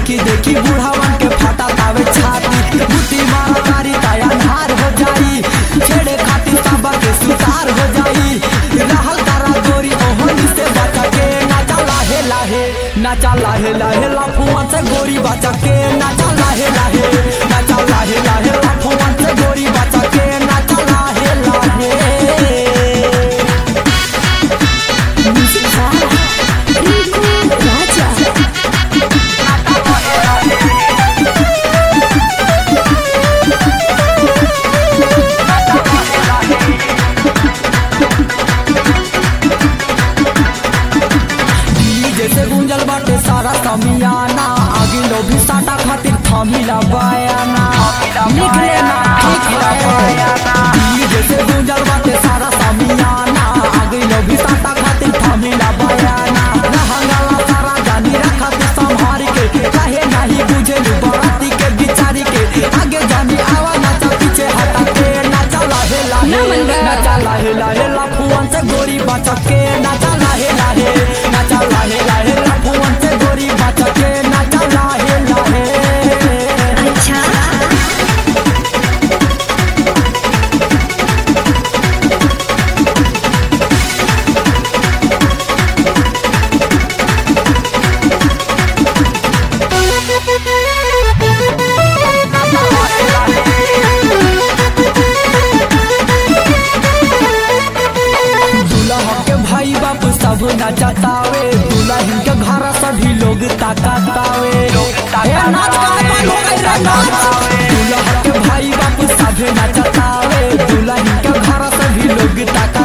देखी देखी बूढ़ावन के फटा तावे छाती बुद्धि मारा तारी ताया नार हो जाई छेड़े खातिर सबा के सुतार हो जाई रहल तारा गोरी ओहनी से बचा के नाचा लाहे लाहे नाचा लाहे लाहे लाफुआन से गोरी बचा के नाचा लाहे लाहे नाचा लाहे लाहे लाफुआन से गोरी बचा के नाचा लाहे लाहे Music by Rinku Raja. जैसे गुंजल बाटे सारा समियाना आगे लो भी साटा खातिर थमिला बयाना लिख लेना ठीक है जैसे गुंजल बाटे सारा समियाना आगे लो भी साटा खातिर थमिला बयाना रहंगाला सारा जानी रखा तू संभार के काहे नहीं बुझे बराती के बिचारी के आगे जानी आवा नाचा पीछे हटा के नाचा लाहे लाहे नाचा लाहे लाहे लाफुआन से गोरी बचा के नाचा लाहे लाहे नाचा लाहे लाहे लाफुआन से गोरी बचा के नाचा लाहे लाहे अच्छा दूल्हा के भाई बाप सब नचतावे दुल्हन के घर सभी लोग ताकतावे ए, नाच गाए बालो कैसे नाच? दूल्हा के भाई बाप सब नचतावे दुल्हन के घर सभी लोग ताकतावे